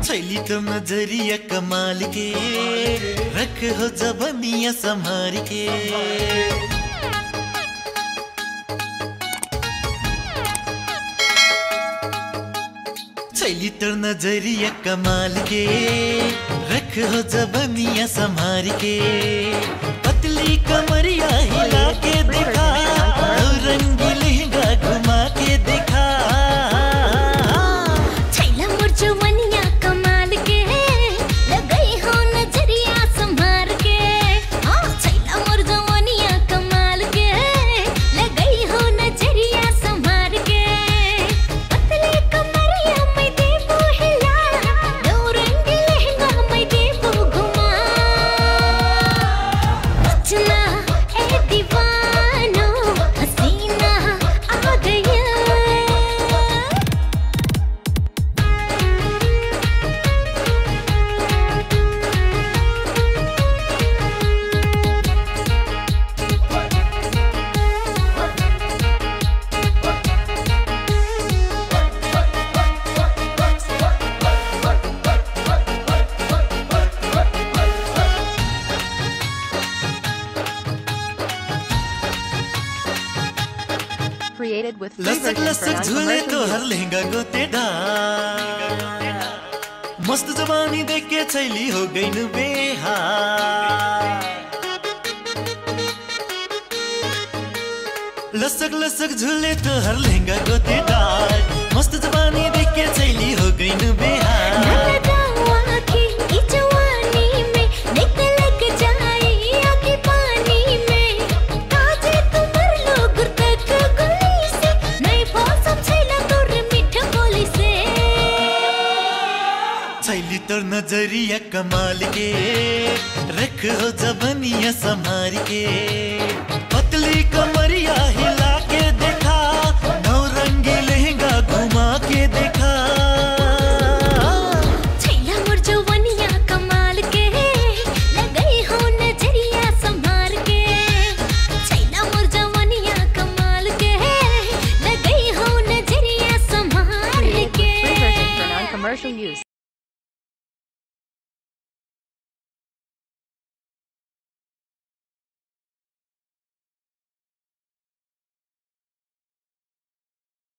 छैली तो नजरिया कमाल के रख हो जबनिया संभार के छैली तो नजरिया कमाल के रख हो जबनिया संभार के पतली कमरिया हिला के दिखा रंगी लहंगा घुमा के दिखा छैला मोर जवनिया कमाल के लगई हो नजरिया संभार के हाँ छैला मोर जवनिया कमाल के लगई हो नजरिया संभार के पतली कमरिया मैं देबो हिला दो रंगी लहंगा मैं देबो घुमा चला ए दीवानो हसीना आ गया Created with free लसक version for लसक झूले तो non-commercial हर use. लहंगा गोते मस्त जवानी देख के छैली हो गई न बेहार लसक लसक झूले तो हर लहंगा गोते मस्त जवानी देख के छैली हो गई न बेहार छैली तो नजरिया कमाल के रख हो जबनिया संभार के पतली कमरिया हिला के देखा नौ रंगी लहंगा घुमा के देखा Created with free version for non-commercial use.